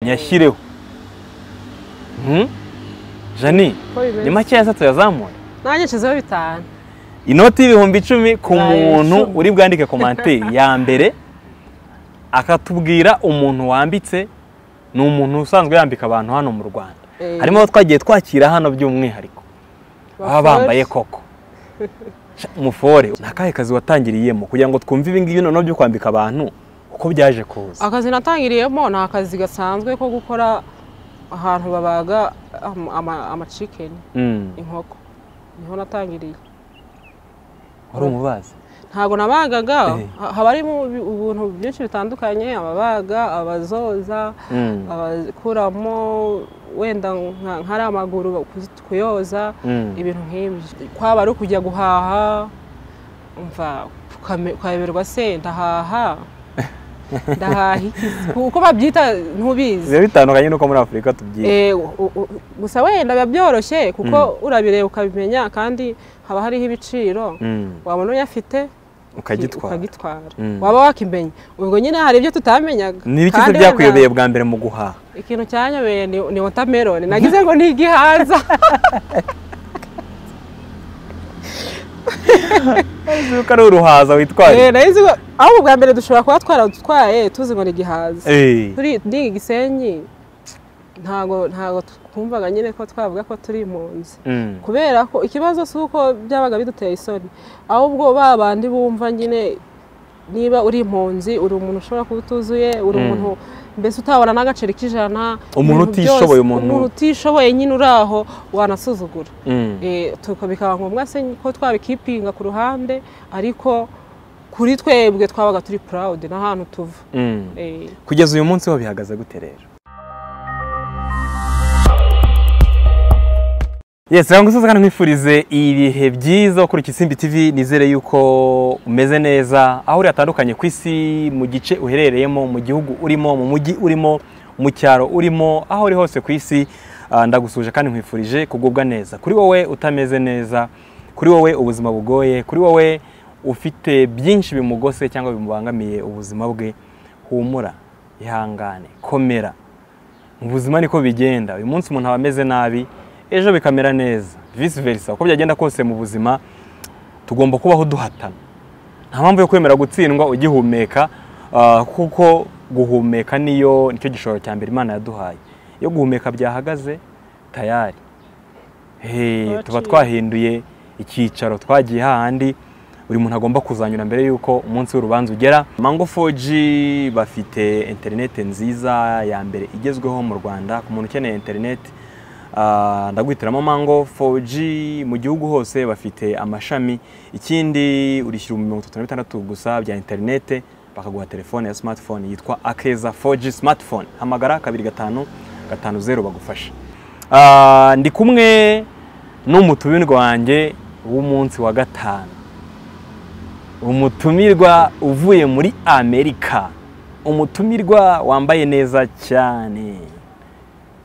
ntiyashyireho jani Uko bimeze. ni makeya nsatse yazamuye nanjye nshyizeho bitanu inoti y'ibihumbi icumi ku Zayo muntu icumi. uri bwandike komanteri ya mbere akatubwira umuntu wambitse ni umuntu usanzwe yambika abantu hano mu rwanda Eh. harimo abo twagiye twakira hano by'umwihariko baba bambaye koko Sha, mufore ni akahe kazi watangiriyemo kugira ngo twumve ibi ngibi noneho byo kwambika abantu uko byaje kuza akazi natangiriyemo ni akazi gasanzwe ko gukora ahantu babaga ama- ama- amacikeni Mm. inkoko niho natangiriye wari umubazi ntabwo nabagaga Eh. ha- haba harimo ubi- ubuntu byinshi bitandukanye ababaga abazoza Mm. abakuramo wenda nka- nk'ari amaguru kuzi- kuyoza Mm. ibintu nk'ibyo kwaba ari ukujya guhaha umva ukame- ukayoberwa se ndahaha ndahaha iki se? uko babyita ntubizi biba bitandukanye n'uko muri afurika tubyita Eh, u- u- u- gusa wenda biba byoroshye kuko urabireba ukabimenya kandi haba hariho ibiciro Mm. wabona uyafite ukagitwara ukagitwara Mm. waba wakimenya ubwo nyine hari ibyo tutamenyaga ni ibiki se Kandi byakuyobeye wenda bwa mbere mu guhaha ikintu cyanyobeye ni, ni watermelon nagize ngo ni igihaza uko ari uruhaza witwaye Eh, nagize ngo ahubwo bwa mbere dushobora kuba twaradutwaye tuzi ngo ni igihaza Eh. turi ni igisenyi ntago ntago twumvaga nyine ko twavuga ko turi impunzi Mm. kubera ko ikibazo si uko byabaga biduteye isoni ahubwo ba bandi bumva nyine niba uri impunzi uri umuntu ushobora kuba utuzuye uri Mm. umuntu mbese utabona n'agaceri k'ijana Umuntu ibintu byose- utishoboye, umuntu- umuntu utishoboye nyine uri aho wanasuzugura Mm. Eh, tuko bikaba ngombwa se ko twabikipinga ku ruhande ariko kuri twebwe twabaga turi proud n'ahantu tuva Mm. Eh, kugeza uyu munsi ho bihagaze gute rero yes rero ngusoza kandi nkwifurize ibihe byiza ukurikira isimbi tv nizere yuko umeze neza aho uri hatandukanye ku isi mu gice uherereyemo mu gihugu urimo mu mujyi urimo mu cyaro urimo aho uri hose ku isi ah, ndagusuje kandi nkwifurije kugubwa neza kuri wowe utameze neza kuri wowe ubuzima bugoye kuri wowe ufite byinshi bimugose cyangwa bimubangamiye ubuzima bwe humura ihangane komera mu buzima niko bigenda uyu munsi umuntu aba ameze nabi ejo bikamera neza visi versa uko byagenda kose mu buzima tugomba kubaho duhatana nta mpamvu yo kwemera gutsindwa ugihumeka ah, kuko guhumeka niyo nicyo gishoro cya mbere imana yaduhaye iyo guhumeka byahagaze tayari Hey, Twaciye. tuba twahinduye icyicaro twagiye hahandi buri muntu agomba kuzanyura mbere y'uko umunsi w'urubanza ugera mango 4G bafite interineti nziza ya mbere igezweho mu rwanda ku muntu ukeneye interineti ah, ndagwitiramo mango 4G mu gihugu hose bafite amashami ikindi urishyura mirongo itatu na bitandatu gusa bya interineti bakaguha telefone ya smartphone yitwa akeza 4G smartphone hamagara kabiri gatanu gatanu zeru bagufasha Ah, ndi kumwe n'umutumirwa wanjye w'umunsi wa gatanu umutumirwa uvuye muri amerika umutumirwa wambaye neza cyane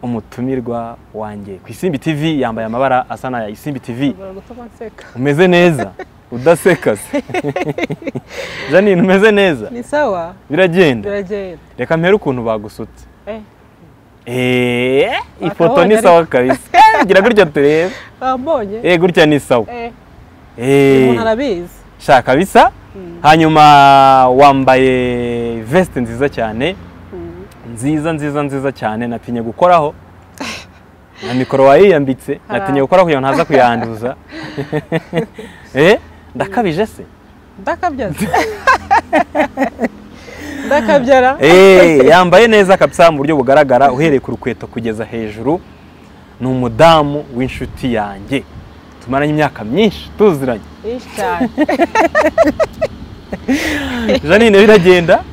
umutumirwa wanjye ku isimbi tv yambaye amabara asa n'aya isimbi tv ushobora gutuma nseka umeze neza udaseka se janine umeze neza ni sawa biragenda biragenda reka mpere ukuntu bagusutse Eh, eee ifoto Akabonye ni ari- sawa kabisa Eh, gira gutya turebe bambonye eee gutya ni sawa Eh, eee umuntu arabizi shaka bisa Mm. hanyuma wambaye veste nziza cyane Mm. nziza nziza nziza cyane natinye gukoraho na mikoro wayiyambitse Hara- natinye gukoraho kugira ngo ntaza kuyanduza eh ndakabije se ndakabyaza ndakabyara Eh, yambaye neza kabisa mu buryo bugaragara uhereye ku rukweto kugeza hejuru ni umudamu w'inshuti yanjye tumaranye imyaka myinshi tuziranye Ish cyane janine biragenda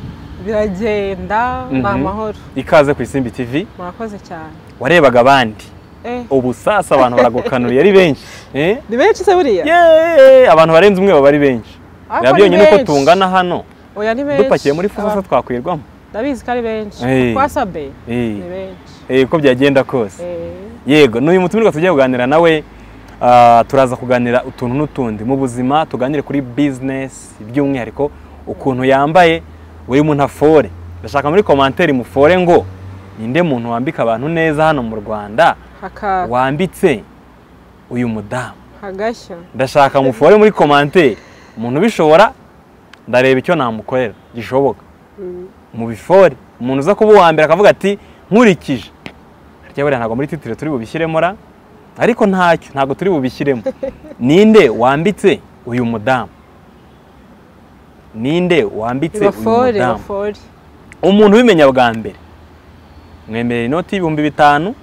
biragenda ni Mhm. amahoro ikaze ku isimbi tv murakoze cyane warebaga abandi Eh, ubu sasa abantu baragukanuriye ari benshi eh? ni benshi se buriya Yeee, abantu barenze umwe baba ari benshi Ariko biba ni byonyine uko benshi. tungana hano oya ni benshi dupakiye muri fusasa Aba- twakwirwamo ndabizi ko ari benshi Eh. twasabe Eh. ni benshi Eh, uko byagenda kose Eh, yego n'uyu mutumirwa tugiye kuganira nawe ah, turaza kuganira utuntu n'utundi mu buzima tuganire kuri bizinesi by'umwihariko ukuntu yambaye uri mu ntafore ndashaka muri komanteri mufore ngo ninde muntu wambika abantu neza hano mu rwanda haka wambitse uyu mudamu hagashya ndashaka mufore muri komanteri umuntu ubishobora ndareba icyo namukorera gishoboka mubifore umuntu uza kuba uwa mbere akavuga ati nkurikije harya buriya ntabwo muri titire turi bubishyiremo ra ariko ntacyo ntabwo turi bubishyiremo ninde wambitse uyu mudamu ninde wambitse uyu ibafore mudamu ibafore umuntu ubimenya bwa mbere mwemerera inoti y'ibihumbi bitanu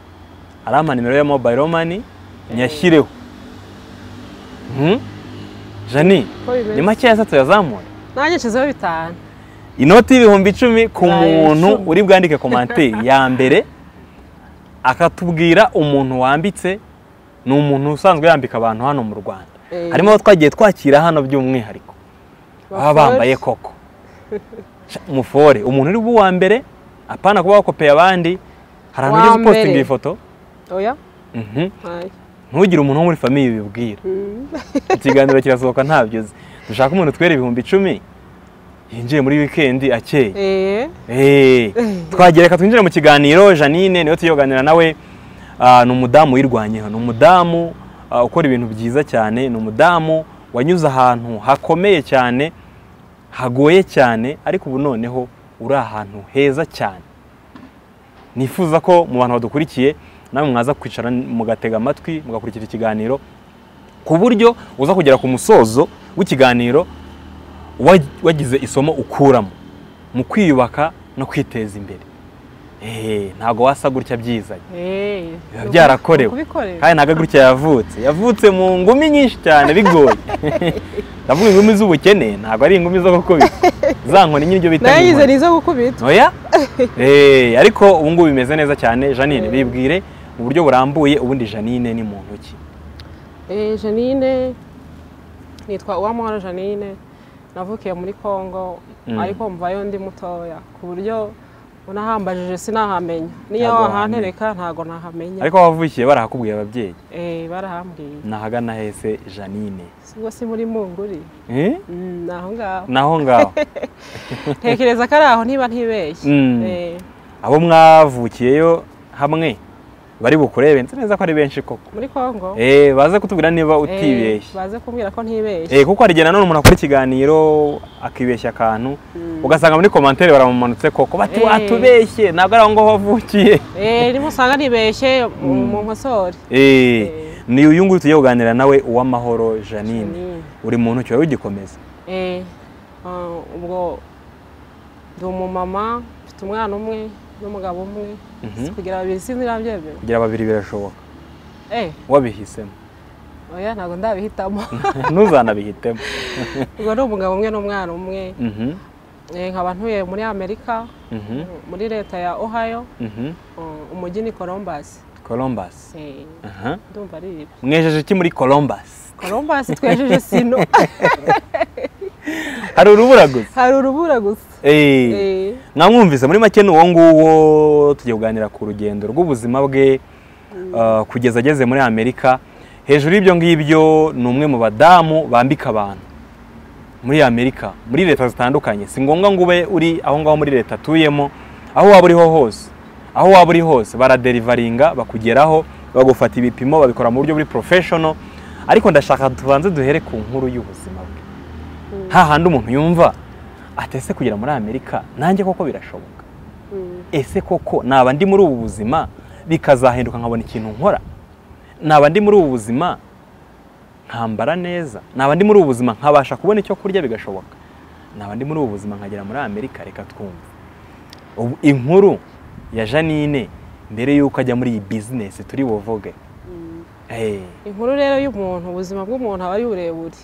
arampa nimero ya mobayiro mani nyashyireho Hmm? jani uko bimeze ni makeya se tuyazamura nanjye nshizeho bitanu inoti y'ibihumbi icumi ku Zayo muntu icumi. uri bwandike komanteri ya mbere akatubwira umuntu wambitse ni umuntu usanzwe yambika abantu hano mu rwanda Eh. harimo abo twagiye twakira hano by'umwihariko baba Bafore. bambaye koko Sha, mufore umuntu uri bube uwa mbere apana kuba wakopeye abandi hari ahantu Wa ugeze upositinga mbere. iyi foto oya Mhm. ntayo ntugire umuntu wo muri famiye ubibwira ikiganiro kirasohoka ntabyo uzi dushaka umuntu twera ibihumbi icumi yinjiye muri wikendi akeye eee Eh, twagira reka twinjire mu kiganiro janine niwe tugiye kuganira nawe Ah, ni umudamu wirwanyeho ni umudamu ah, ukora ibintu byiza cyane ni umudamu wanyuze ahantu hakomeye cyane hagoye cyane ariko ubu noneho uri ahantu heza cyane nifuza ko mu bantu badukurikiye namwe mwaza kwicara mugatega amatwi mugakurikira ikiganiro ku buryo uza kugera ku musozo w'ikiganiro wa- wagize isomo ukuramo mu kwiyubaka no kwiteza imbere Eh, ntabwo wasa gutya byizanye eee biba byarakorewe kandi ntabwo ari gutya yavutse yavutse mu ngumi nyinshi cyane bigoye ndavuga ingumi z'ubukene ntabwo ari ingumi zo gukubita za nkoni nyine ibyo bita nayo yize inkoni. ni izo gukubita oya Eh, ariko ubu ngubu bimeze neza cyane janine bibwire mu buryo burambuye ubundi janine ni muntu ki Eh, Janine nitwa Uwamahoro Janine navukiye muri Congo Mm. ariko mvayo ndi mutoya ku buryo unahambajije sinahamenya niyo Ntabwo wahantereka ntago nahamenya ariko wavukiye barahakubwiye ababyeyi Eh, barahambwiye nahagana hese janine ubwo si muri munguri Eh? Mm, ni aho ngaho naho ngaho ntekereza ko ari aho ntiba ntibeshye Mm. Eh, abo mwavukiyeyo hamwe bari bukurebe nzi neza ko ari benshi koko muri Congo Eh, baze kutubwira niba Eh, utibeshye baze kumbwira ko ntibeshye Eh, kuko hari igihe nanone umuntu akora ikiganiro akibeshya akantu Mm. ugasanga muri komantere baramumanutse koko bati Eh. watubeshye ntabwo ari aho ngaho wavukiye Eh, nimusanga ntibeshye mu nkosore Eh, ni uyu nguyu tugiye kuganira nawe uwamahoro janine Janine. uri muntu kiba ugikomeza Eh, ah, ubwo ndi umumama mfite umwana umwe n'umugabo umwe Mhm. Si kugira babiri sinzi nabyemera kugira babiri birashoboka eh wabihisemo oya ntabwo ndabihitamo ntuzanabihitemo ubwo ni umugabo umwe n'umwana umwe Mhm, Eh, nkaba ntuye muri amerika mhm, muri leta ya ohio mhm. uh, umujyi ni columbus columbus Eh, Aha. ndumva ari ibi mwejeje iki muri columbus columbus twejeje sino hari urubura gusa hari urubura gusa Eh. Eh, mwamwumvise muri make ni uwo nguwo tugiye kuganira ku rugendo rw'ubuzima bwe uh, kugeza ageze muri amerika hejuru y'ibyo ngibyo ni umwe mu badamu bambika abantu muri amerika muri leta zitandukanye si ngombwa ngo ube uri aho ngaho muri leta atuyemo aho waba uriho hose aho waba uri hose baraderivaringa bakugeraho bagufata ibipimo babikora mu buryo buri porofeshono ariko ndashaka tubanze duhere ku nkuru y'ubuzima bwe hahandi umuntu yumva atese kugera muri amerika nanjye koko birashoboka mm, ese koko naba ndi muri ubu buzima bikazahinduka nkabona ikintu nkora naba ndi muri ubu buzima nkambara neza naba ndi muri ubu buzima nkabasha kubona icyo kurya bigashoboka naba ndi muri ubu buzima nkagera muri amerika reka twumve Ubu inkuru ya janine mbere y'uko ajya muri iyi bizinesi turi buvuge mm. Eh, inkuru rero y'umuntu ubuzima bw'umuntu aba ari uburebure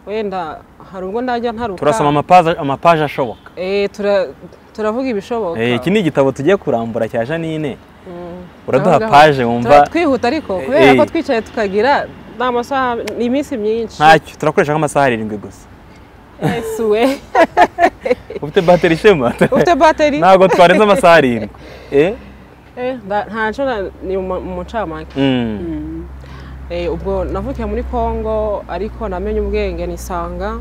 wenda hari ubwo najya ntaruka turasoma amapaza- amapaje ashoboka Eh, tura- turavuga ibishoboka Eh, iki ni igitabo tugiye kurambura cya janine Mm. uraduha Turavuga- paje wumva tura- twihuta ariko Eh, kubera ko eh. twicaye tukagira ni amasaha ni iminsi myinshi ntacyo turakoresha nk'amasaha arindwi gusa Yesu we ufite bateri ishema ufite bateri ntabwo twarenze amasaha arindwi Eh? Eh, nda- ntaco na- ni mu- mu mucamanza Mm. Mm. Eh, ubwo navukiye muri congo ariko namenye ubwenge nisanga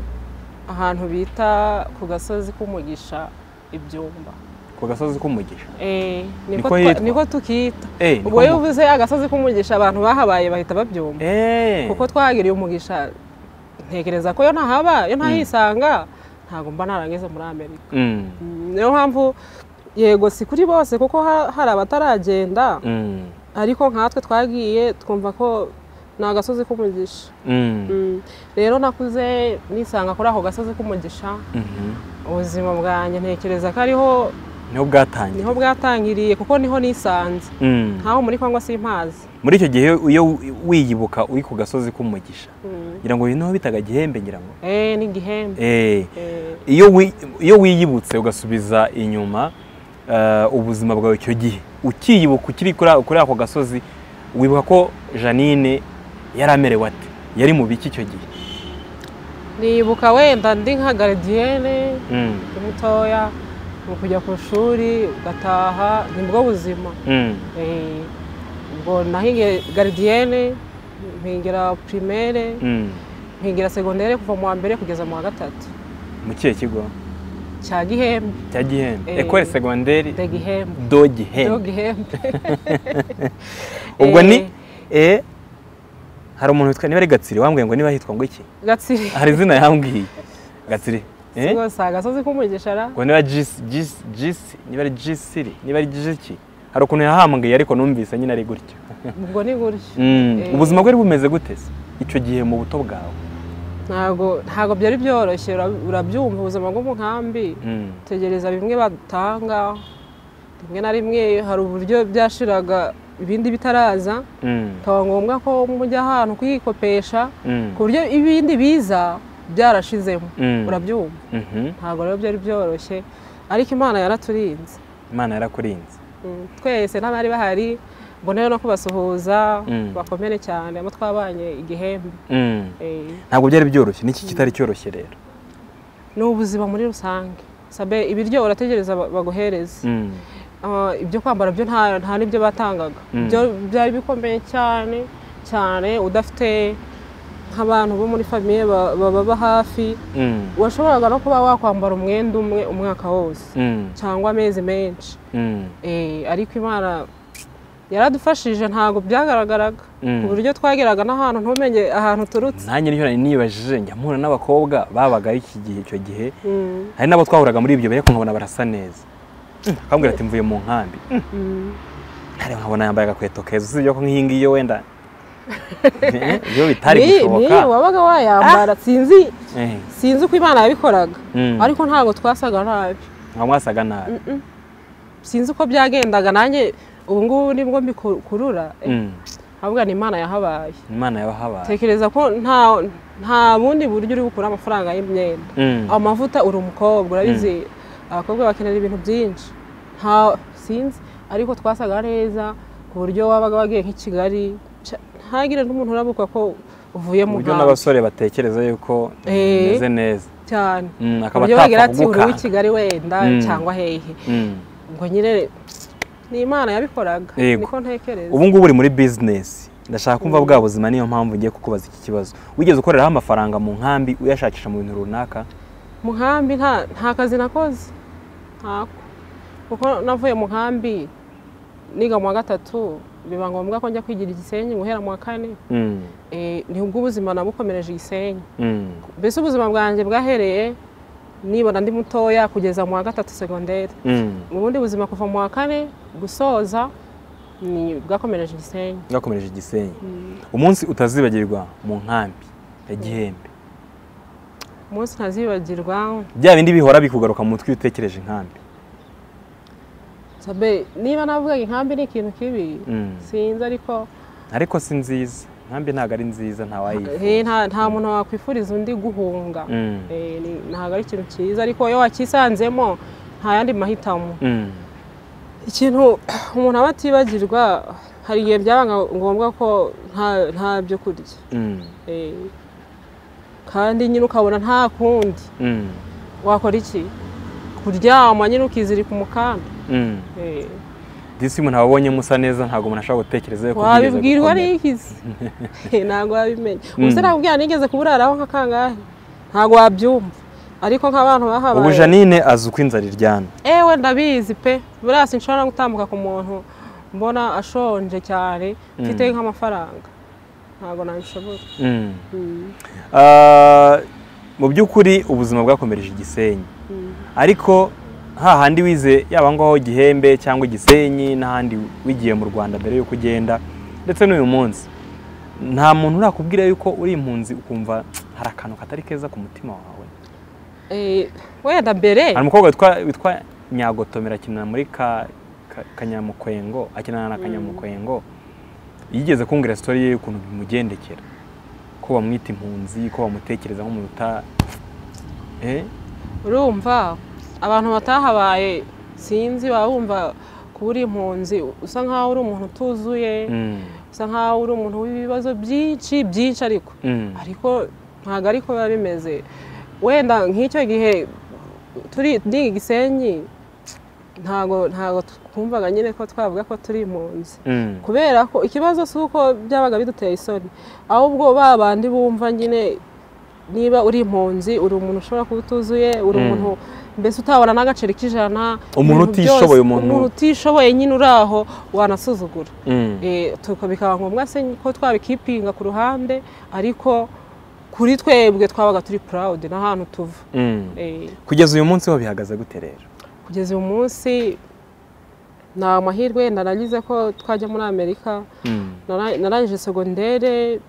ahantu bita ku gasozi k'umugisha ibyumba ku gasozi k'umugisha Eh, Niko niko twa- yitwa. niko tukita Eh, niko ubwo iyo mu- uvuze agasozi k'umugisha abantu bahabaye bahita babyumva Eh, kuko twahagiriye umugisha ntekereza ko iyo ntahaba iyo ntahisanga ntabwo mba narangeze muri amerika mm, Mm, niyo mpamvu yego si kuri bose kuko ha- hari abataragenda mm, ariko nkatwe twagiye twumva ko ni agasozi k'umugisha mm, Mm, rero nakuze nisanga kuri ako gasozi k'umugisha mhm. ubuzima bwanjye ntekereza ko ariho niho bwatangiye niho bwatangiriye kuko niho nisanze Mm. nkaho muri kongo simpazi muri icyo gihe iyo wiyibuka uri ku gasozi k'umugisha ngira ngo bino bitaga gihembe ngira ngo eh ni igihembe Eh, Eh, iyo wi- iyo wiyibutse ugasubiza inyuma eh, ubuzima bwawe icyo gihe ukiyibuka ukiri kuri a- kuri ako gasozi wibuka ko janine yari amerewe ate yari mu biki icyo gihe nibuka wenda ndi nka garidiyene Mm, mutoya mu kujya ku ishuri ugataha nibwo buzima mm, Eh, ubwo nahingiye garidiyene mpingira pirimere mm. mpingira segondere kuva mu wa mbere kugeza mu wa gatatu mu kihe kigo cya gihembe cya gihembe Eh, ekore segonderi de gihembe do cyo gihembe gihembe ubwo ni Eh, eh, hari umuntu witwa niba ari gatsiri wambwiye ngo niba hitwa ngo iki gatsiri hari izina yambwiye gatsiri eh? rwose agasozi k'umugisha ra ngo niba jisi jisi jisi niba ari jisiri niba ari jisiki hari ukuntu yahambwiye ariko numvise nyine ari gutyo ubwo ni gutyo Mm, Eh. ubuzima bwari bumeze gute se icyo gihe mu buto bwawe ntabwo ntabwo byari byoroshye ura- urabyumva ubuzima bwo mu nkambi Mm, tegereza bimwe batanga rimwe na rimwe hari uburyo byashiraga ibindi bitaraza mm, bikaba ngombwa ko mujya ahantu kwikopesha mm, ku buryo ibindi biza byarashizemo Mm. urabyumva mhm. ntabwo rero byari byoroshye ariko imana yaraturinze imana yarakurinze Mm, twese n'abari bahari mbona rero no kubasuhuza Mm. bakomere cyane abo twabanye igihembe Mm, Eh, ntabwo byari byoroshye n'iki kitari cyoroshye rero ni ubuzima muri rusange sabe ibiryo urategereza ba- baguhereze Mm, Ah, ibyo kwambara byo nta nta n'ibyo batangaga Mm. Byo- byari bikomeye cyane cyane udafite nk'abantu bo muri famiye ba- bababa hafi mm, washoboraga no kuba wakwambara umwenda umwe umwaka wose mm, cyangwa amezi menshi mm, Eh, ariko imana yaradufashije ntabwo byagaragaraga Mm. ku buryo twageraga n'ahantu ntumenye ahantu turutse nanjye nicyo nari nibajije njya mpura n'abakobwa babaga ari iki gihe icyo gihe Mm, hari n'abo twahuraga muri ibyo bihe ariko nkabona barasa neza Mm, akambwira ati mvuye mu nkambi Mm, mm. ariko nkabona yambaye agakweto keza usibye ko nk'iyi ngiyi wenda Eh, iyo bitari Ni- gushoboka niyo wabaga wayambara sinzi Eh, sinzi uko imana yabikoraga Mm. ariko ntabwo twasaga nabi nkaba mwasaga nabi sinzi uko byagendaga nanjye ubu ngubu nibwo mbikurura Mm, ahubwo ni imana yahabaye imana yabahabaye tekereza ko nta nta bundi buryo uri bukura amafaranga y'imyenda Mm, amavuta uri umukobwa urabizi abakobwa bakenera ibintu byinshi nta sinzi ariko twasaga neza ku buryo wabaga wagiye nk'i kigali ca- ntagire n'umuntu urabukwa ko uvuye mu uburyo nkambi n'abasore batekereza yuko Eh. meze neza cyane Mm, ku akaba buryo bagira atapfa ati uri uw'i kugukanga kigali wenda Mm. cyangwa hehe Mm. ubwo nyine ni imana yabikoraga Yego. niko ntekereza ubu ngubu uri muri bizinesi ndashaka kumva bwa buzima niyo mpamvu ngiye kukubaza iki kibazo wigeze ukoreraho amafaranga mu nkambi uyashakisha mu bintu runaka mu nkambi nta nta kazi nakoze ntako kuko navuye mu nkambi niga mu wa gatatu biba ngombwa ko njya kwigira igisenyi guhera mu wa kane Mm, Eh, ni ubwo ubuzima nabukomereje igisenyi mm, mbese ubuzima bwanjye bwahereye nibona ndi mutoya kugeza mu wa gatatu segonderi mm. mu bundi buzima kuva mu wa kane gusoza ni bwakomereje igisenyi bwakomereje igisenyi umunsi utazibagirwa mu nkambi ya gihembe umunsi ntazibagirwa bya bindi bihora bikugaruka mu mutwe iyo utekereje inkambi sabe niba navugaga inkambi ni ikintu kibi Mm. sinzi ariko ariko si nziza inkambi ntabwo ari nziza Eh, ntawayifuza nta nta muntu wakwifuriza undi guhunga Mm. Eh, ni- ntabwo ari ikintu cyiza ariko iyo wakisanzemo nta yandi mahitamo Mm, ikintu umuntu aba atibagirwa hari igihe byabaga ngombwa ko nta nta byo kurya mm, Eh, kandi nyine ukabona nta kundi mm, wakora iki kuryama nyine ukizirika umukanda mm. Eh, disi umuntu aba abonye musa neza ntabwo umuntu ashobora gutekereza yuko byigeze wabibwirwa gukomera. n'ikizi ntabwo wabimenya Mm. ubuse ntabwo nigeze kuburaraho nka kangahe ntabwo wabyumva ariko nk'abantu bahabaye ubu janine azi uko inzara iryana ewe ndabizi pe buriya sinshobora no gutambuka ku muntu mbona ashonje cyane mfite nk'amafaranga ntabwo nabishobora Mm. Ah, mu by'ukuri ubuzima bwakomereje igisenyi ariko hahandi wize yaba ngaho gihembe cyangwa igisenyi n'ahandi wigiye mu rwanda mbere y'uko ugenda ndetse n'uyu munsi nta muntu urakubwira yuko uri impunzi ukumva hari akantu katari keza ku mutima wawe Eh, wenda mbere hari umukobwa witwa- witwa nyagotomera akinana muri ka- ka- kanyamukwengo akinana na kanyamukwengo yigeze kumbwira sitori ye y'ukuntu bimugendekera ko bamwita impunzi ko bamutekereza nk'umuntu uta Eh? urumva abantu batahabaye sinzi baba bumva kuba uri impunzi usa nkaho uri umuntu utuzuye Mm, usa nkaho uri umuntu w'ibibazo byinshi byinshi ariko mm, ariko ntabwo ariko biba bimeze wenda nk'icyo gihe turi ndi igisenyi ntabwo ntabwo twumvaga nyine ko twavuga ko turi impunzi mm, kubera ko ikibazo si uko byabaga biduteye isoni ahubwo ba bandi bumva nyine niba uri impunzi uri umuntu ushobora kuba utuzuye uri Mm. umuntu mbese utabona n'agaceri k'ijana Umuntu ibintu utishoboye, byose- umuntu- utishoboye nyine uri aho wanasuzugura mm. Eh, tuko bikaba ngombwa se ko twabikipinga ku ruhande ariko kuri twebwe twabaga turi proud n'ahantu tuva Mm. Eh, kugeza uyu munsi ho bihagaze gute rero kugeza uyu munsi nta mahirwe wenda nagize ko twajya muri amerika Mm. Nara- narangije segondere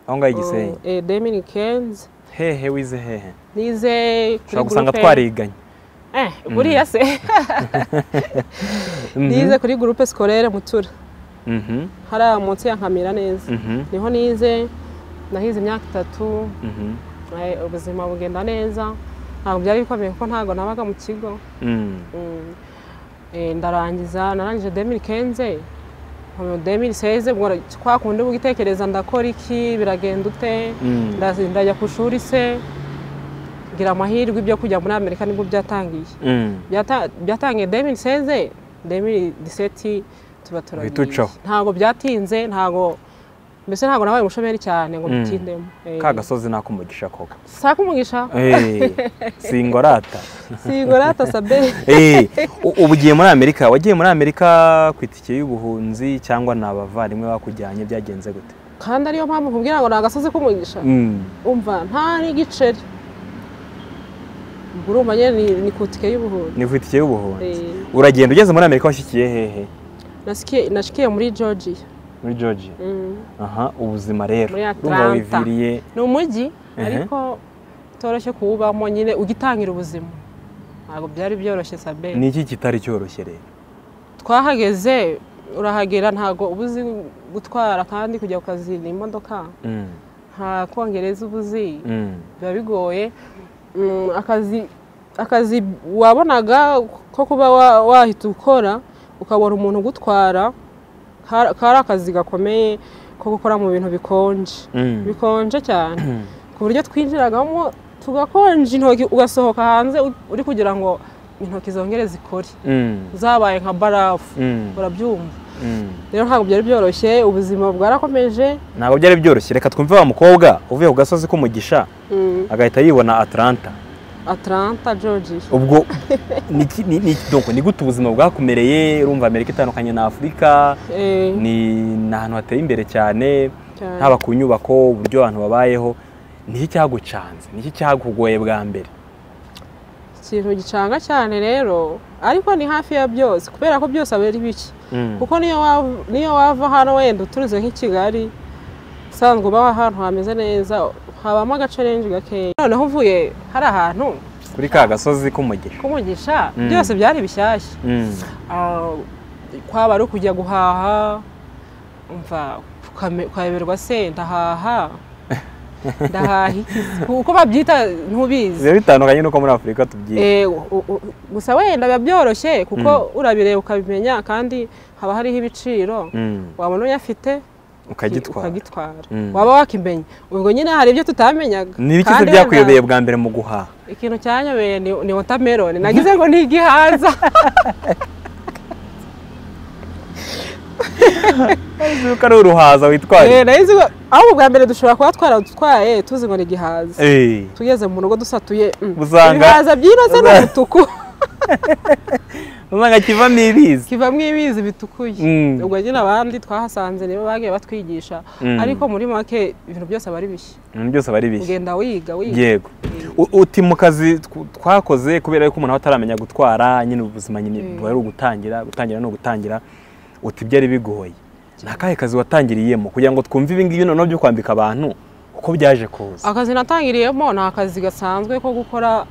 aho ngaho igisenyi eh, Dominicans hehe wize hehe nize ushobora gusanga groupe- twariganye eh buriya se Mhm, nize kuri groupe scolaire Mutura mhm, hariya munsi ya Nkamira neza mhm, niho nize nahize imyaka itatu mhm, eh, ubuzima bugenda neza ntabwo byari bikomeye kuko ntabwo nabaga mu kigo mm. Mm. Eh, ndarangiza narangije 2015 mu 2016 ubwo kwa kundi ubwo itekereza ndakora iki biragenda ute Mm. Ndazi- ndajya ku ishuri se ngira amahirwe ibyo kujya muri amerika nibwo byatangiye Mm. Byata- byatangiye 2016 2017 tuba Uhita turagiye ucaho. ntabwo byatinze ntabwo mbese ntabwo nabaye umushomeri cyane ngo Mm. bitindemo Eh, ka gasozi nakumugisha koko saka umugisha Eh, singorata sigorata sabe Eh, u- ubu ugiye muri amerika wagiye muri amerika ku itike y'ubuhunzi cyangwa ni abavandimwe bakujyanye byagenze gute kandi ariyo mpamvu nkubwira ngo ni agasozi k'umugisha Mm. umva nta n'igiceri ubwo urumva nyine ni, ni ku itike y'ubuhunzi ni ku itike y'ubuhunzi Eh, uragenda ugeze muri amerika washyikiye hehe nasikiye- nashikiye muri georgia muri georgia Mm. aha ubuzima rero Muri urumva Atlanta. wiviriye ni umujyi Ehe. ariko utoroshye kuwubamo nyine ugitangira ubuzima ntabwo byari byoroshye sabe ni iki kitari cyoroshye rero twahageze urahagera ntabwo uba uzi gutwara kandi kujya ku kazi ni imodoka Mm, nta kongereza uba uzi mm, biba bigoye Mm, akazi akazi wabonaga ko kuba wa- wahita ukora ukabona umuntu ugutwara kari kari akazi gakomeye ko gukora mu bintu bikonje mm. bikonje cyane ku buryo twinjiragamo tugakonja intoki ugasohoka hanze u- uri kugira ngo intoki zongere zikore Mm, zabaye nka barafu mm, urabyumva mm. rero ntabwo byari byoroshye ubuzima bwarakomeje ntabwo byari byoroshye reka twumve wa mukobwa uvuye ku gasozi k'umugisha Mm, agahita yibona atlanta atlanta georgia ubwo ni iki- ni- ni iki- donc ni gute ubuzima bwakumereye urumva amerika itandukanye na afurika Eh, ni ni ahantu hateye imbere cyane cyane. haba ku nyubako uburyo abantu babayeho ni iki cyagucanze ni iki cyakugoye bwa mbere ikintu gicanga cyane rero ariko ni hafi ya byose kubera ko byose aba ari bike Mm, kuko niyo wava- niyo wava hano wenda uturutse nk'i kigali usanzwe uba ahantu hameze neza habamo agacarenji gakeya noneho uvuye hari ahantu kuri ka gasozi k'umugisha k'umugisha Mm. byose byari bishyashya Mm, Ah, kwaba ari ukujya guhaha umva ukame- ukayoberwa se ndahaha ndahaha iki se? uko babyita ntubizi biba bitandukanye n'uko muri afurika tubyita Eh, u- u- gusa wenda biba byoroshye kuko urabireba ukabimenya kandi haba hariho ibiciro Mm, wabona uyafite ukagitwara ukagitwara Mm. waba wakimenya ubwo nyine hari ibyo tutamenyaga ni ibiki se Kandi wenda byakuyobeye bwa mbere mu guhaha ikintu cyanyobeye ni, ni watermelon nagize ngo ni igihaza yuko ari uruhaza witwaye rero aho ubwa mbere dushobora kuba twaradutwaye tuzi ngo ni igihaza Eh, tugeze mu rugo dusatuye mm, Usanga- ibihaza by'iroze ni Uza- umutuku uzanga kivamo ibizi kivamo ibizi bitukuye Mm. ubwo nyine abandi twahasanze rero bagiye batwigisha Mm. ariko muri make ibintu byose aba ari bishya ibintu byose aba ari bishya ugenda wiga wiga yego U- uti mu kazi tw- twakoze kubera yuko umuntu aba ataramenya gutwara nyine ubuzima nyine Mm. buba ari ugutangira gutangira ni ugutangira uti byari bigoye ni akahe kazi watangiriyemo kugira ngo twumve ibi ngibi noneho byo kwambika abantu uko byaje kuza akazi natangiriyemo ni akazi gasanzwe ko gukora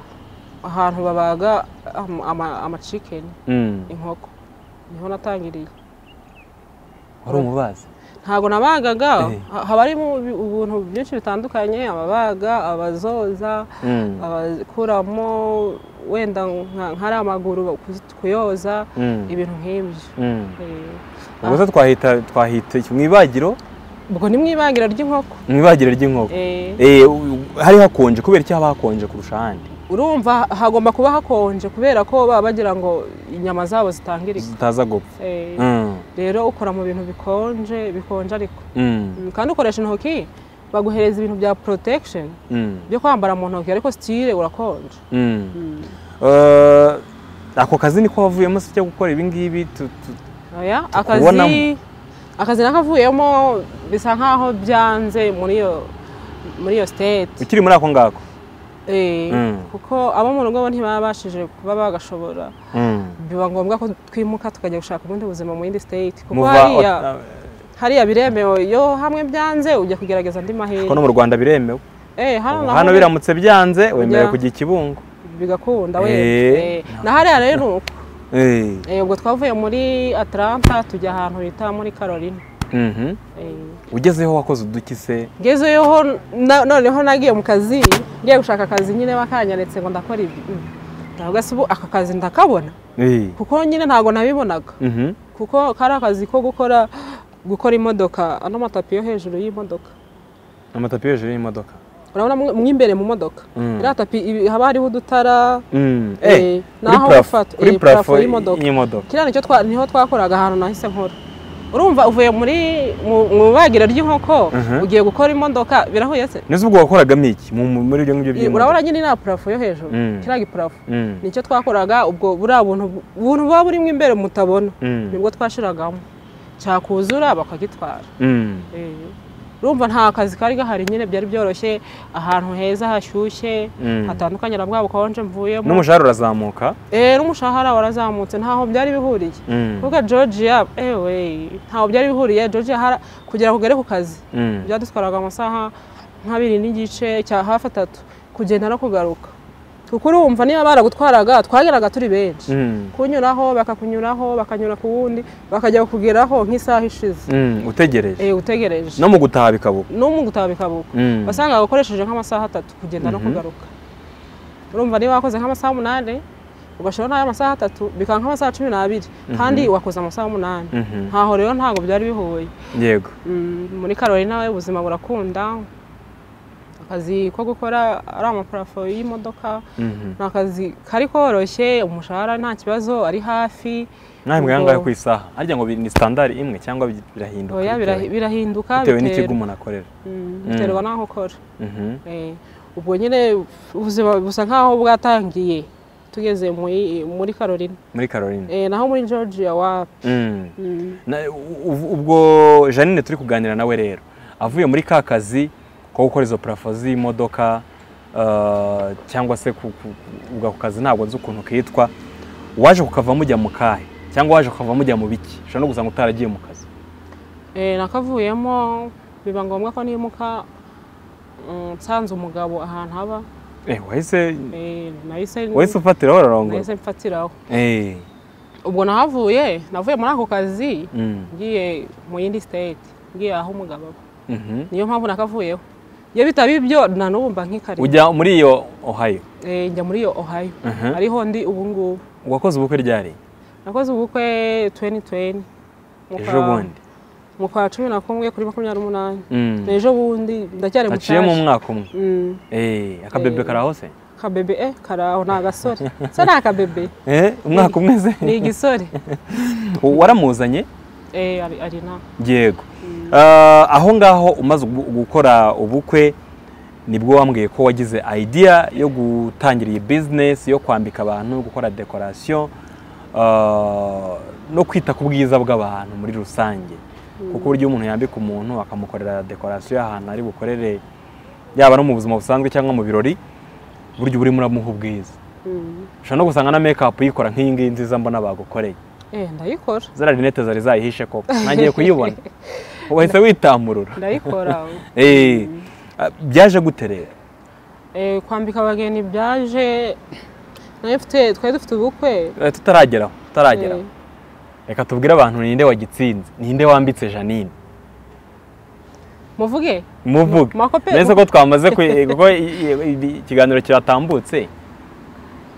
ahantu babaga am- ama- amacikeni Mm. inkoko niho natangiriye wari umubazi ntabwo nabagaga Eh. ha- haba harimo ubi- ubuntu byinshi bitandukanye ababaga abazoza Mm. abakuramo wenda nka- nkari amaguru kuzi- kuyoza Mm. ibintu nk'ibyo Mm. Eh, ubwo se twahita twahita iki, mu ibagiro ubwo ni mu ibagira ry'inkoko mu ibagiro ry'inkoko Eh, Eh, u- hari hakonje kubera iki haba hakonje kurusha ahandi urumva hagomba kuba hakonje kubera ko baba bagira ngo inyama zabo zitangirika zitaza gupfa Eh, Mm. rero ukora mu bintu bikonje bikonje ariko Mm. Mm, kandi ukoresha intoki baguhereza ibintu bya protection Mm. byo kwambara mu ntoki ariko sitire urakonje Mm. Mm. Eh, ako kazi niko wavuyemo si cyo gukora ibi ngibi tu- tu- Oya, kubonamo. akazi akazi nakavuyemo bisa nkaho byanze muri iyo muri iyo state ukiri muri ako ngako Eh, Mm. kuko abo mu rugo bo ntibabashije kuba bagashobora Mm. biba ngombwa ko twimuka tukajya gushaka ubundi buzima mu yindi state kuko Muva- hariya ot- hariya biremewe iyo hamwe byanze ujya kugerageza andi ko no mahirwe mu rwanda biremewe Eh, hano Ubu naho hano ni- biramutse byanze wemerewe Kujya. kujya i kibungo bigakunda Eh. wenda na hariya rero ni uko Eh, Eh, ubwo twavuye muri atlanta tujya ahantu bita muri carolina mhm. Eh, ugezeho wakoze uduki se ngezeyo ho- na- noneho nagiye mu kazi ngiye gushaka akazi nyine bakanyaretse ngo ndakora ibi Mm. ndavuga se ubu aka kazi ndakabona Eh, kuko nyine ntabwo nabibonaga mhm. kuko kari akazi ko gukora gukora imodoka ano matapi yo hejuru y'imodoka amatapi hejuru y'imodoka urabona mw- mw imbere mu modoka Mm. iriya tapi ibi- haba hariho udutara Mm. Eh, Eh, naho kuri parafo- gufata- kuri eh, parafo parafo y'imodoka. y'imodoka kiriya nicyo twa- niho twakoraga ahantu nahise nkora urumva uvuye muri mu mu ibagiro ry'inkoko Mhm. ugiye gukora imodoka birahuye se neza ubwo wakoragamo iki mu- mu- muri ibyo ngibyo urabona by'imodoka nyine nta purafo yo hejuru Mm. kiriya gipurafo Mm. nicyo twakoraga ubwo buriya buntu buntu buba burimo imbere mutabona Mm. nibwo twashiragamo cyakuzura bakagitwara Mm. Eh, urumva nta kazi kari gahari nyine byari byoroshye ahantu heza hashyushye Mm. hatandukanye na bwa bukonje mvuyemo n'umushahara urazamuka Eh, n'umushahara warazamutse ntaho byari bihuriye Mm. kuvuga georgia ewe ntaho byari bihuriye georgia hara- kugira ngo ugere ku kazi Mm. byadutwaraga amasaha nk'abiri n'igice cya hafi atatu kugenda no kugaruka kuko urumva niba baragutwaraga twageraga turi benshi Mm. kunyuraho bakakunyuraho bakanyura ku wundi bakajya kukugeraho nk'isaha ishize Mm. utegereje Eh, utegereje no mu gutaha bikabuka n'umwe gutaha bikabuka Mm. wasangaga ukoresheje nk'amasaha atatu kugenda no Mhm. kugaruka urumva niba wakoze nk'amasaha umunani ugashyiraho n'ayo masaha atatu bikaba nk'amasaha cumi n'abiri kandi wakoze amasaha umunani Mhm. ntaho rero ntabwo byari bihuye yego Mm, muri Carolina nawe ubuzima burakunda akazi ko gukora ari amaparafo y'imodoka Mhm. ni akazi kari koroshye umushahara nta kibazo ari hafi nawe Ubwo- mwangahe ku isaha harya ngo ni standard imwe cyangwa bi- birahinduka oya bitewe- bira- birahinduka bitewe biterwa- n'ikigo umuntu akorera Mm, biterwa n'aho ukora Mhm. Eh, ubwo nyine ubuzima busa nk'aho bwatangiye tugeze muri muri Carolina muri Carolina Eh, naho muri Georgia wa Mm. mm, Na- u- u- ubwo Janine turi kuganira nawe rero avuye muri ka kazi ko gukora izo parafo z'imodoka eh, cyangwa se ku- ku- ku- ubwo ako kazi ntabwo nzi ukuntu kitwa waje kukavamo ujya mu kahe cyangwa waje kukavamo ujya mu biki ushobora no gusanga utaragiye mu kazi eh, nakavuyemo biba ngombwa ko nimuka mm, nsanze umugabo ahantu aba eh wahise Eh, nahise wahise ufatiraho urarongo nahise mfatiraho eh ubwo nahavuye navuye muri ako kazi mm. ngiye mu yindi state ngiye aho umugabo aba. Mhm. niyo mpamvu nakavuyeho iyo bitaba ibyo na n'ubu mba nk'ikariye ujya muri iyo Ohio Eh, njya muri iyo ohayo Mhm. ariho ndi ubu ngubu wakoze ubukwe ryari nakoze ubukwe 2020 mu kwa- ejo bundi mu kwa cumi na kumwe kuri makumyabiri n'umunani Mm. ejo bundi ndacyari haciye mu mushyashya mwaka umwe Mm, Eh, akabebe Eh. karahose kabebe eh karaho ni agasore se ni akabebe umwaka umeze ni igisore waramuzanye eh ari ari inaha yego aho ngaho umaze gu- gukora ubukwe nibwo wambwiye ko wagize idea yo gutangira iyi bizinesi yo kwambika abantu gukora dekorasiyo ah, no kwita ku bwiza bw'abantu muri rusange kuko uburyo umuntu yambika umuntu akamukorera dekorasiyo y'ahantu ari bukorere yaba no mu buzima busanzwe cyangwa mu birori buryo uba urimo uramuha ubwiza Mm. ushobora no gusanga na mekapu uyikora nk'iyi ngiyi nziza mbona bagukoreye eh ndayikora zariya rinete zari zayihishe koko ntangiye kuyibona wahise witamurura ndayikora Eh, ah, byaje gute rero eh kwambika abageni byaje nayo mfite twari dufite ubukwe Eh, tutarageraho tutarageraho Eh, reka tubwire abantu ninde wagitsinze ninde wambitse janine muvuge muvuge Makope- mbese ko twamaze kwe- kuko i- i- i- ikiganiro kiratambutse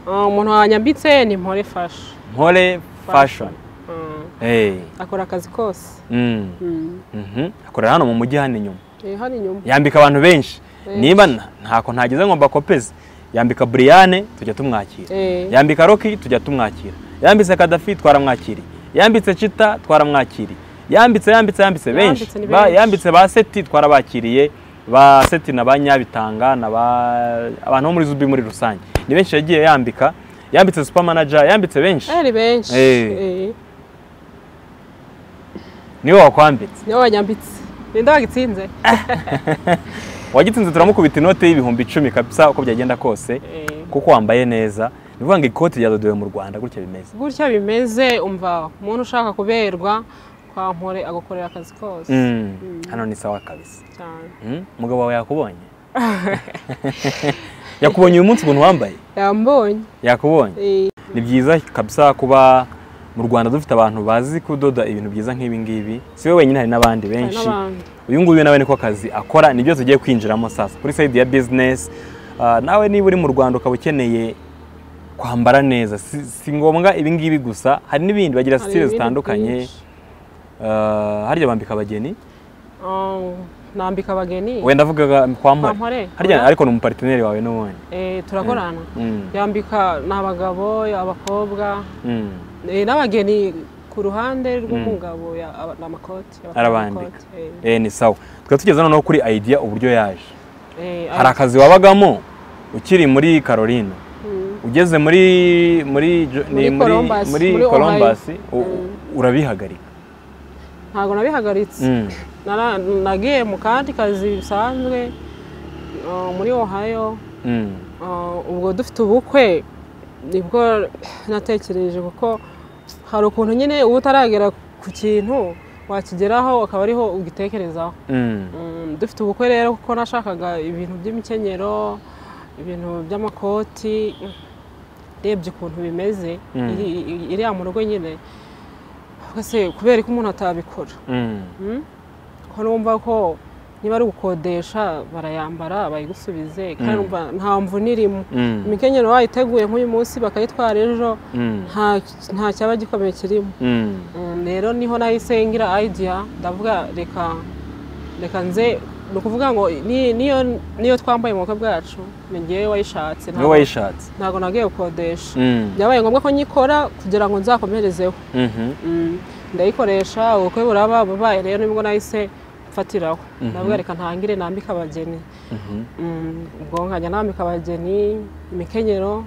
Ah, umuntu wanyambitse ni mpore fasha mpore fashion Mm. Eh, akora akazi kose mm, Mm. mhm. akorera hano mu mujyi hano inyuma Eh, hano inyuma yambika abantu benshi Benshi. niba nta- ntako ntageze ngo mbakopeze yambika buriyane tujya tumwakira Eh. yambika roki tujya tumwakira yambitse kadafi twaramwakiriye yambitse cita twaramwakiriye yambitse yambitse yambitse benshi Yambitse ni Ba- benshi. yambitse ba seti twarabakiriye ba seti na ba nyabitanga na ba- abantu bo muri zubi muri rusange ni benshi yagiye yambika yambitse super manager yambitse benshi ari benshi Eh. Eh. niwe wakwambitse niwe wanyambitse ninde wagitsinze wagitsinze turamukubita inote y'ibihumbi icumi kabisa uko byagenda kose Eh. kuko wambaye neza ni ukuvuga ngo ikoti ryadodewe mu rwanda gutya bimeze gutya bimeze umva umuntu ushaka kuberwa kwa mpore agukorera akazi kose hano ni sawa kabisa cyane Mm, umugabo wawe yakubonye yakubonye uyu munsi ukuntu wambaye yambonye yakubonye Eh, ni byiza kabisa kuba mu rwanda dufite abantu bazi kudoda ibintu byiza nk'ibi ngibi si we wenyine hari n'abandi hari benshi n'abandi uyu nguyu nawe niko kazi akora nibyo tugiye kwinjiramo sasa kuri sayidi ya bizinesi Ah, nawe niba uri mu rwanda ukaba ukeneye kwambara neza si, si ngombwa ibi ngibi gusa hari n'ibindi bagira Hari sitile ibindi zitandukanye byinshi. Ah, harya bambika abageni Ah, nambika abageni wenda avuga kwa Kwa mpore Mpore, harya oya. ariko ni umupariteneri wawe n'ubundi Eh, turakorana Mm. yambika ni abagabo abakobwa Mm. Eh, n'abageni ku ruhande rw'umugabo ya- aba- ni amakoti abakora arabandika amakoti. Eh, Eh, ni sawa tukaba tugeze noneho kuri idea uburyo yaje eh, hari ari- akazi wabagamo ukiri muri carolina Mm. ugeze muri muri jo- ni Muri muri Columbus, muri muri Ohio. Columbus u- u- urabihagarika ntabwo nabihagaritse Mm. Nara- nagiye mu kandi kazi bisanzwe ah, muri ohayo Mm. ubwo dufite ubukwe nibwo natekereje kuko hari ukuntu nyine uba utaragera ku kintu wakigeraho akaba ariho ugitekerezaho Mm. Mm, dufite ubukwe rero kuko nashakaga ibintu by'imikenyero ibintu by'amakoti ndebye ukuntu bimeze Mm. iri- iri- iriya mu rugo nyine avuga se kubera ko umuntu atabikora Mm. Mm? ko numva ko niba ari ugukodesha barayambara bayigusubize kandi Mm. numva nta mvune irimo Mm. imikenyero wayiteguye nk'uyu munsi bakayitwara ejo Mm. nta- nta cyaba gikomeye kirimo Mm. Mm, rero niho nahise ngira idea ndavuga reka reka nze ni ukuvuga ngo ni- niyo niyo twambaye mu bukwe bwacu ni njyewe wayishatse niwe ntabwo wayishatse ntabwo nagiye gukodesha Mm. byabaye ngombwa ko nyikora kugira ngo nzakomerezeho Mhm. Mm, ndayikoresha ubukwe buraba bubaye rero nibwo nahise mfatiraho ndavuga reka ntangire nambike abageni Mhm. Mm, ubwo nkajya nambika abageni imikenyero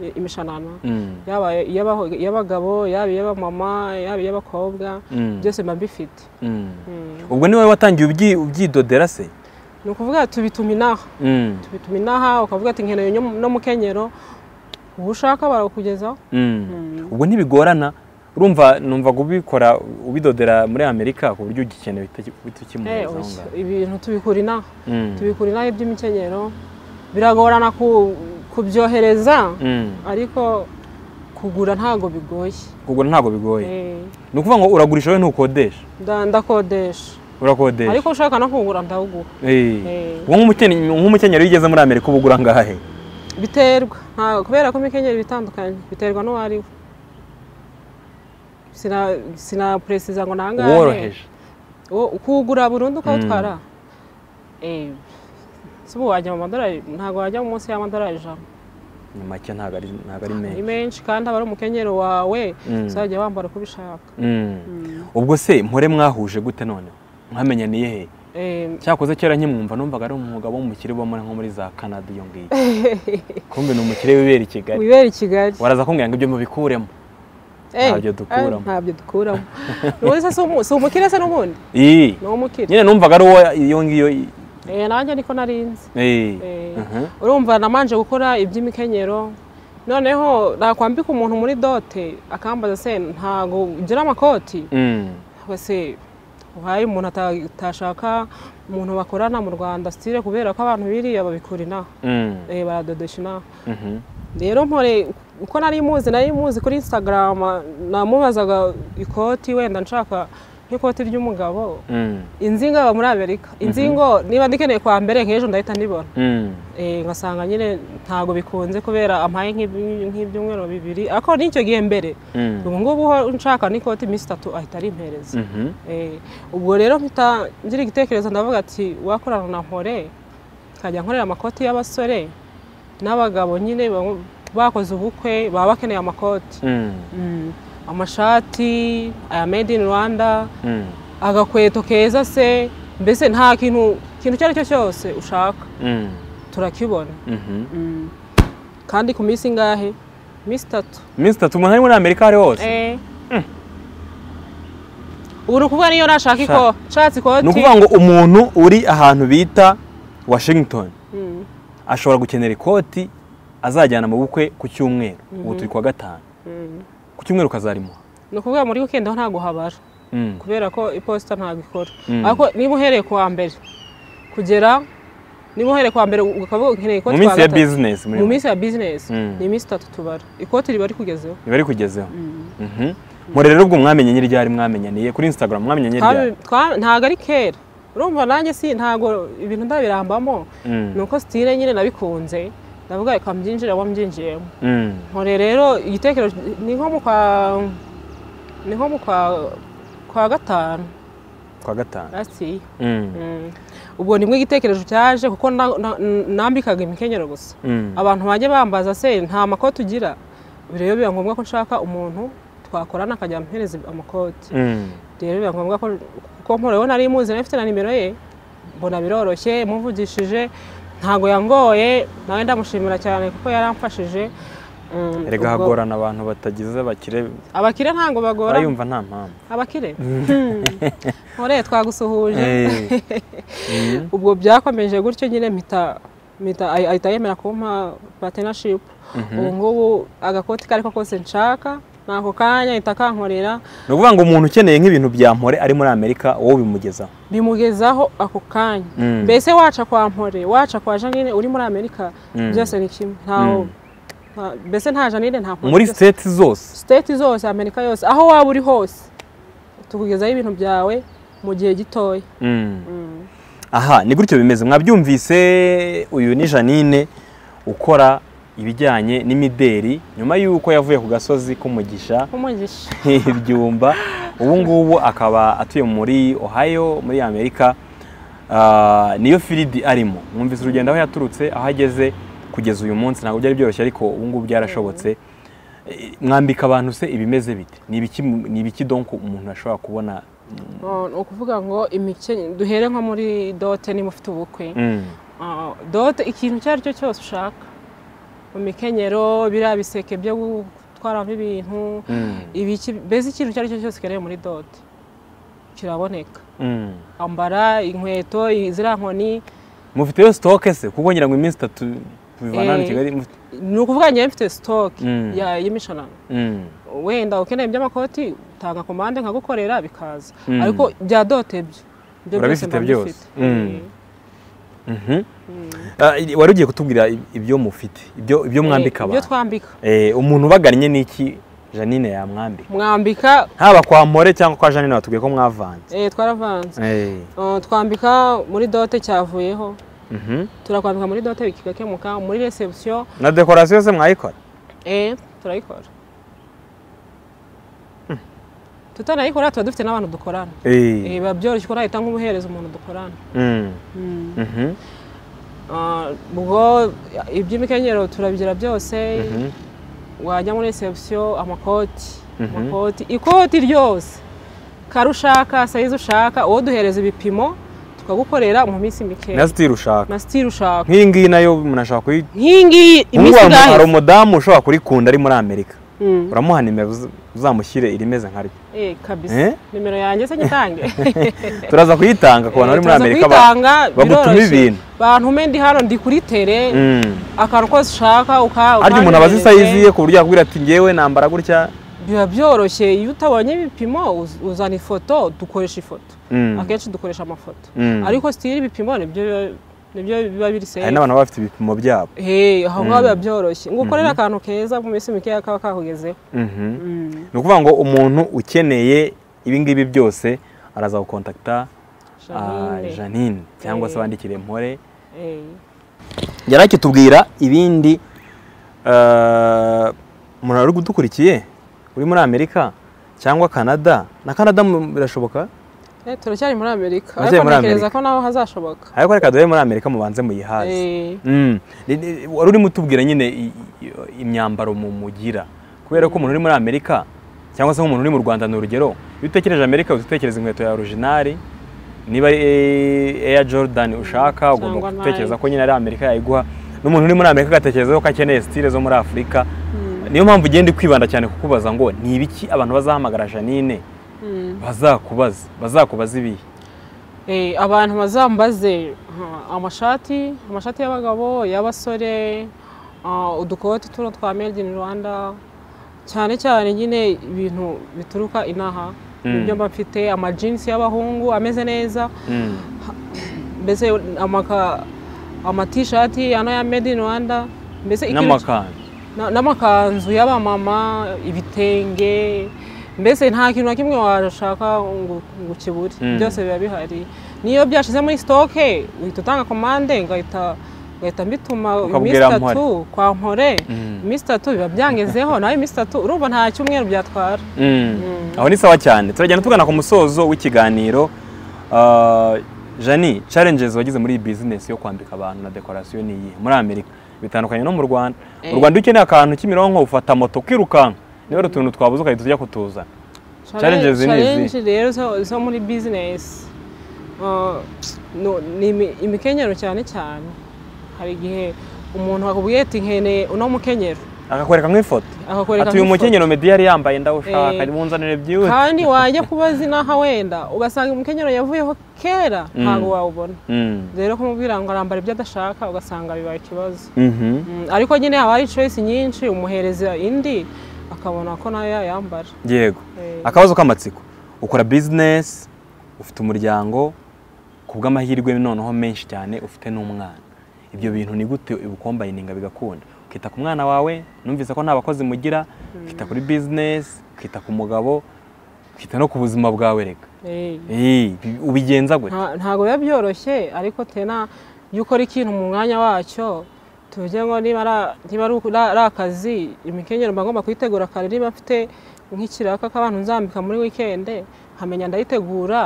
i- imishanana Mm. yaba iy'abaho- iy'abagabo yaba iy'abamama yaba iy'abakobwa Mm. byose mba mbifite Mm. Mm. ubwo niwe watangiye ubyi- ubyidodera se ni ukuvuga tubituma inaha Mm. tubituma inaha ukavuga ati nkeneye nyo- no mukenyero ubu ushaka barawukugezaho Mm. ubwo ntibigorana urumva numva kubikora ubidodera muri amerika ku buryo ugikeneye uhita uhita Eh, ukimuhereza aho oya, ngaho ibintu tubikura inaha Mm. tubikura inaha iby'imikenyero biragorana ku- kubyohereza Mm. ariko kugura ntabwo bigoye kugura ntabwo bigoye Eh, ni ukuvuga ngo uragurisha wowe ntukodesha nda- ndakodesha urakodesha ariko ushaka no kugura ndawugura Eh. Eh. uwo nk'umukene- nk'umukenyero iyo ugeze muri amerika uba ugura angahe biterwa nta kubera ko imikenyero iba itandukanye biterwa n'uwo ari we Sina- sinapuresiza ngo nangahe uworoheje Wo- kuwugura burundu ukawutwara Mm. Eh, si ubu wajya mu madorari ntabwo wajya munsi y'amadorari ijana ni make ntabwo ari ntabwo ari ni menshi menshi kandi aba ari umukenyero wawe Mm. uzajya wambara uko ubishaka Mm. ubwo se mpore mwahuje gute noneho mwamenyaniye he Em, cyakoze kera nkimwumva numvaga ari umwuga wo mu kirere ubamo nko muri za canada iyo ngiyo kumbe ni umukire wibera i kigali wibera i kigali waraza kumbwira ngo ibyo mubikuremo Eh, ntabyo eh, dukuramo. ntabyo dukuramo ubundi se si umu- si umukire se n'ubundi iyi ni umukire nyine numvaga ari uwo iyo ngiyo i- Eh, nanjye niko narinzi iyi. Eh, Mhm. urumva namanje gukora iby'imikenyero noneho nakwambika umuntu muri dote akambaza se ntago ugira amakoti Mm. wese uhaye umuntu ata- atashaka umuntu bakorana mu rwanda sitire kubera ko abantu biriya babikora inaha Mm. Eh, baradodesha inaha Mhm. rero mpore uko nari muzi nari muzi kuri instagram namubazaga ikoti wenda nshaka nk'ikoti ry'umugabo Mm. inzingo aba muri amerika inzingo niba ndikeneye kwa mbere nk'ejo ndahita ndibona Mm. Eh, ngasanga nyine ntago bikunze kubera ampaye nk'iby- nk'ibyumweru bibiri ariko n'icyo gihe mbere Mm. ubu ngubu ho nshaka n'ikoti iminsi itatu ahita arimpereza Mhm. Eh, ubwo rero mpita ngira igitekerezo ndavuga ati wakorana na mpore nkajya nkorera amakoti y'abasore n'abagabo nyine bamwe bakoze ubukwe baba bakeneye amakoti Mm. Mm, amashati aya made in rwanda Mm. agakweto keza se mbese nta kintu ikintu icyo ari cyo cyose ushaka Mm. turakibona Mhm. kandi ku minsi ingahe minsi itatu iminsi itatu umuntu ari muri amerika ari hose ubu ni ukuvuga niyo nashaka Sha- iko nshatse ni ikoti ukuvuga ngo umuntu uri ahantu bita washington Mm, ashobora gukenera ikoti azajyana mu bukwe ku cyumweru ubu turi kuwa gatanu mm. ku cyumweru ukazarimuha ni ukuvuga muri weekend ho ntabwo habara Mm. kubera ko iposita ntabwo ikora Mm. ariko niba uhereye ku wa mbere kugera niba uhereye ku wa mbere ukavuga ukeneye ikoti mu kuwa minsi ya gatatu. bizinesi muri mu minsi ya bizinesi Mm. ni iminsi itatu tubara ikoti riba rikugezeho biba rikugezeho Mhm. muri rero ubwo mwamenyanye ryari mwamenyaniye kuri instagram mwamenyanye ryari Twabi- twa- ntabwo ari kera urumva nanjye si ntabwo ibintu ndabirambamo Mm. ni uko sitire nyine nabikunze ndavuga reka mbyinjire abo mbyinjiyemo Mm. nkore rero igitekerezo ni nko mu kwa ni nko mu kwa kwa gatanu kwa gatanu rasiye Mm. ubwo nibwo igitekerezo cyaje kuko na- na- nambikaga imikenyero gusa Mm. abantu bajya bambaza se nta makoti ugira rero biba ngombwa ko nshaka umuntu twakorana akajya ampereza amakoti Mm. rero biba ngombwa ko kuko mpureho nari muzi nari mfite na nimero ye mbona biroroshye muvugishije ntago yangoye nawe ndamushimira cyane kuko yaramfashije Mm, erega ubwo- hagorana abantu batagize bakire abakire ntago bagora barayumva nta mpamvu abakire mpore twagusuhuje Eh. Mm. ubwo byakomeje gutyo nyine mpita mpita ahi- ahita yemera kumpa patenashipu ubu ngubu agakoti ko ariko kose nshaka ni ako kanya ahita akankorera ni ukuvuga ngo umuntu ukeneye nk'ibintu bya mpore ari muri amerika wowe bimugezaho bimugezaho ako kanya Mm. mbese waca kwa mpore waca kwa janine uri muri amerika Mm. byose ni kimwe ntaho Mm. nta- mbese nta janine nta mpore muri byose- siteti zose siteti zose amerika yose aho waba uri hose tukugezaho ibintu byawe mu gihe gitoya Mm. Mm. aha ni gutyo bimeze mwabyumvise uyu ni janine ukora ibijyanye n'imideri nyuma y'uko yavuye ku gasozi k'umugisha umugisha ibyumba ubu ngubu akaba atuye muri ohio muri amerika Ah, niyo firidi arimo mwumvise urugendo aho yaturutse aho ageze kugeza uyu munsi ntabwo byari byoroshye ariko ubu ngubu byarashobotse Eh, mwambika abantu se ibimeze bite ni ibiki mu- ni ibiki donko umuntu ashobora kubona Oh, ni ukuvuga ngo imikenyero duhere nko muri dote niba ufite ubukwe Mm, Ah, dote ikintu icyo ari cyo cyose ushaka mu mikenyero biriya biseke byo gutwaramo ibintu mm, ibiki mbese ikintu icyo ari cyo cyose ukeneye muri dote kiraboneka mm. ambara inkweto ziriya nkoni mufite yo sitoke se kuko ngira ngo iminsi itatu bivana hano i Eh. kigali mufite ni ukuvuga njyewe mfite sitoke Mm. ya- y'imishanana Mm, wenda ukeneye iby'amakoti utanga komande nkagukorera bikaza Mm. ariko bya dote byo ibyo byose Urabifite mba byose? mbifite. Mm. Eh. mhm. Ah, i- wari ugiye kutubwira i- ibyo mufite ibyo ibyo mwambika Eh, ibyo abantu twambika Eh, umuntu ubagannye n'iki janine yamwambika mwambika haba kwa mpore cyangwa kwa janine watubwiye ko mwavanze eh, twaravanze Eh, Eh, twambika muri dote cyavuyeho mhm. turakwambika muri dote kigakemuka muri reception na dekorasiyo se mwayikora eh, turayikora tutanayikora tuba dufite n'abantu dukorana Eh, Eh, biba byoroshye ko nahita nk'ubuhereza umuntu dukorana mm, mhm. Ah, ubwo iby'imikenyero turabigira byose wajya muri reception amakoti Mhm. amakoti ikoti ryose kare ushaka sayizi ushaka uwo duhereza ibipimo tukagukorera mu minsi na mikeya sitiri ushaka na sitiri ushaka nk'iyi ngiyi nayo umuntu ashobora kuyi nk'iyi ngiyi nk'ubu iminsi hari- hari igaheze umudamu ushobora kurikunda ari muri amerika Mm. uramuha nimero uza- uzamushyire irimeze nka ryo Eh, kabisa Eh? nimero yanjye se nyitange turaza kuyitanga ku bantu bari muri Turaza amerika ba- kuyitanga, bagutuma biroroshye. ibintu. bantume ndi hano ndi kuri tere Mm. akantu kose ushaka uka harya umuntu abazi ukanyohereza. isayizi ye ku buryo yakubwira ati ngewe nambara gutya biba byoroshye iyo utabonye ibipimo uz- uzana ifoto dukoresha ifoto Mm. akenshi dukoresha amafoto Mm. ariko sitiri ibipimo nibyo biba- nibyo biba biri hari safe n'abantu baba bafite ibipimo byabo Hey, aho ngaho biba byoroshye ngo ukorere akantu keza mu minsi mikeya kaba kakugezeho Mhm. Mm. ni ukuvuga ngo umuntu ukeneye ibi ngibi byose araza gukontakita ah, Janine. janine cyangwa se Eh. bandikire mpore Eh. yari akitubwira ibindi eh, umuntu wari udukurikiye uri muri amerika cyangwa canada na canada mu- birashoboka Eh, turacyari muri amerika Turacyari ariko muri ntekereza Amerika. ko naho hazashoboka ariko reka duhere muri amerika mubanze muyihaze Eh. Mm. Ni- ni- wari urimo utubwira nyine i- i- imyambaro mu- mugira kubera ko umuntu uri muri amerika cyangwa se nk'umuntu uri mu rwanda ni urugero iyo utekereje amerika uhita utekereza inkweto ya originari niba ari eya jordan ushaka ugomba Cyangwa gutekereza Nike. ko nyine ari amerika yayiguha n'umuntu uri muri amerika agatekerezaho ko akeneye sitile zo muri afurika niyo mpamvu ugenda kwibanda cyane kukubaza ngo ni ibiki abantu bazahamagara janine Mm. bazakubaza bazakubaza ibihe Eh, abantu bazambaze ha, amashati amashati y'abagabo y'abasore ah, udukoti tuno twa made in rwanda cyane cyane nyine ibintu bituruka inaha Mm. nibyo mba mfite amajinsi y'abahungu ameze neza Mm. mbese amaka amatishati ano ya made in rwanda mbese ikintu- n'amakanzu na- n'amakanzu y'abamama ibitenge mbese nta kintu na kimwe washaka ngo ngo ukibure Mm. byose biba bihari n'iyo byashize muri sitoke uhita utanga komande ngahita ngahita mbituma iminsi Ukabwira itatu kwa mpore Mm. iminsi itatu biba byangezeho nawe iminsi itatu urumva nta cyumweru byatwara aho ni sawa cyane turagenda tugana ku musozo w'ikiganiro Ah, jani challenges wagize muri iyi bizinesi yo kwambika abantu na dekorasiyo ni iyihe muri amerika bitandukanye no mu rwanda mu Eh. rwanda iyo ukeneye akantu kimironko ufata moto ukirukanka niba ari utuntu twabuze ugahita ujya kutuzana Challenges ni izi. challenge rero zo- zo muri bizinesi uh, no- ni imi- imikenyero cyane cyane hari igihe umuntu akubwiye ati nkeneye uno mukenyero akakwereka nk'ifoto akakwereka ati uyu nk'ifoto. mukenyero medi yari yambaye ndawushaka Eh. nimunzanire byihuse kandi wajya kubaza inaha wenda ugasanga umukenyero yavuyeho kera ntabwo wawubona Mm. rero kumubwira ngo arambara ibyo adashaka ugasanga bibaye ikibazo Mhm. Mm, ariko nyine haba hari choice nyinshi umuhereza indi akabona ko nayo yayambara yego Eh. akabazo k'amatsiko ukora bizinesi ufite umuryango ku bw'amahirwe noneho menshi cyane ufite n'umwana ibyo bintu ni gute ubukombayininga bigakunda ukita ku mwana wawe numvise ko nta bakozi mugira ukita kuri bizinesi ukita ku mugabo ukita no ku buzima bwawe reka Eh. Eh, ubigenza gute Nta- ntabwo biba byoroshye ariko tena iyo ukora ikintu mu mwanya wacyo tuvuge ngo niba ara- niba ari uku- ari akazi imikenyero mba ngomba kuyitegura kare niba mfite nk'ikiraka k'abantu nzambika muri wikende nkamenya ndayitegura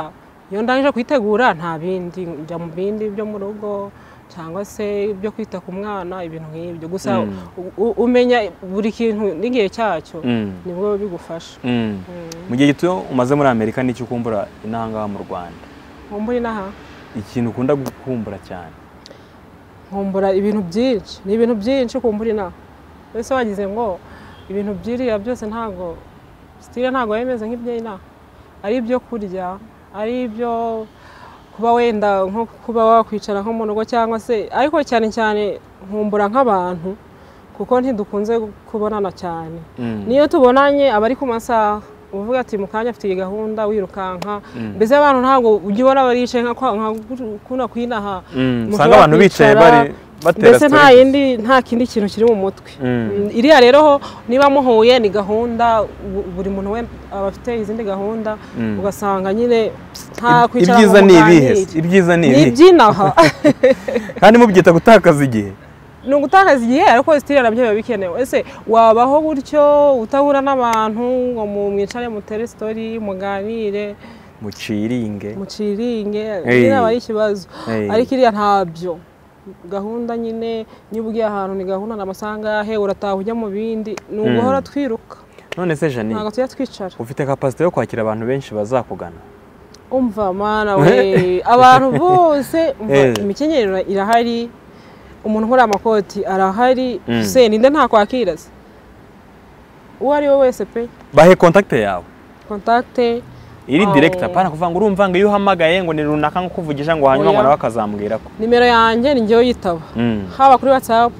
iyo ndangije kuyitegura nta bindi njya mu bindi byo mu rugo cyangwa se byo kwita ku mwana ibintu nk'ibyo gusa u- u- umenya buri kintu n'igihe cyacyo Mm. nibwo bigufasha Mm. mu gihe gito umaze muri amerika n'icyo ukumbura inahangaha mu rwanda nkumbura inaha ikintu ukunda gukumbura cyane nkumbura ibintu byinshi ni ibintu byinshi kumbura inaha mbese wagize ngo ibintu byiriya byose ntabwo sitire ntabwo biba bimeze nk'iby'inaha ari ibyo kurya ari ibyo kuba wenda nko kuba wakwicara nko mu rugo cyangwa se ariko cyane cyane nkumbura nk'abantu kuko ntidukunze kubonana cyane Mm. niyo tubonanye aba ari ku masaha uvuga ati mu kanya afite iyi gahunda wirukanka Mm. mbese abantu ntabwo ujya ubona baricaye nka kwa- nka kuno kwinaha Mm, mushobora usanga abantu bicaye kwicara, bari batera mbese nta stories. yindi nta kindi kintu kiri mu mutwe Mm. iriya rero ho niba muhuye ni gahunda bu- buri muntu we aba afite izindi gahunda Mm. ugasanga nyine pss, nta Ib- kwicara ibyiza ngo ni ibihe muganire. se? ibyiza ni ni ibihe iby'inaha kandi mubyita gutakaza igihe ni ugutakaza igihe ariko sitiriya nabyo biba bikenewe ese wabaho gutyo utabura n'abantu ngo mu- mwicare mutere sitori muganire muciringe muciringe Hey. nyine aba ari ikibazo Hey. ariko iriya ntabyo gahunda nyine niba ugiye ahantu ni gahunda ni amasangahe urataha ujya mu bindi ni uguhora twiruka none se jani ntabwo tujya twicara ufite kapasite yo kwakira abantu benshi bazakugana umva mana we abantu bose umva, Eh. imikenyerero irahari umuntu ukora amakoti arahari Mm. se ninde ntakwakira se uwo ari we wese pe bahe kontakite yawe kontakite iri Oh. direkita pana kuvuga ngo urumva ngo iyo uhamagaye ngo ni runaka ngo kuvugisha ngo hanyuma ngo Oya. nawe akazambwira ko nimero yanjye ni njyewe uyitaba Mm. haba kuri watsapu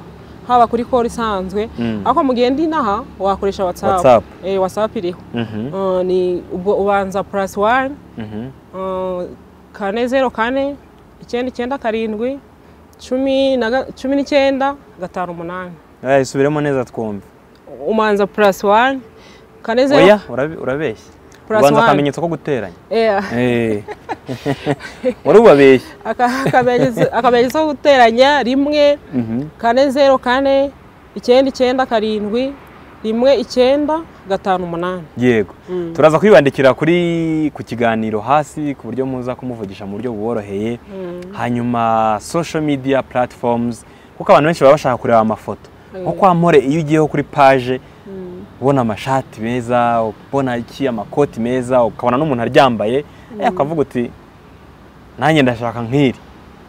haba kuri koro isanzwe Mm. ariko mu gihe ndi inaha wakoresha WhatsApp. watsapu eh watsapu iriho Mhm, Uh, ni ubwo ubanza purasi wani mhm. uh, kane zeru kane icyenda icyenda karindwi cumi na ga- cumi n'icyenda gatanu umunani Eh, isubiremo neza twumve umanza purasi wani kane oya zeru urabe- urabeshya Plus ubanza one. akamenyetso ko guteranya Eh, Eh. wari ubabeshya aka- akamenyetso akamenyetso ko guteranya rimwe Mhm. kane zeru kane icyenda icyenda karindwi rimwe icyenda gatanu umunani yego Mm. turaza kwibandikira kuri ku kiganiro hasi ku buryo muza kumuvugisha mu buryo buboroheye hanyuma social media platforms kuko abantu benshi baba bashaka kureba amafoto nko Eh. kwa mpore iyo ugiyeho kuri paje ubona amashati meza ubona iki amakoti meza ukabona n'umuntu aryambaye eh, ukavuga uti nanjye ndashaka nk'iri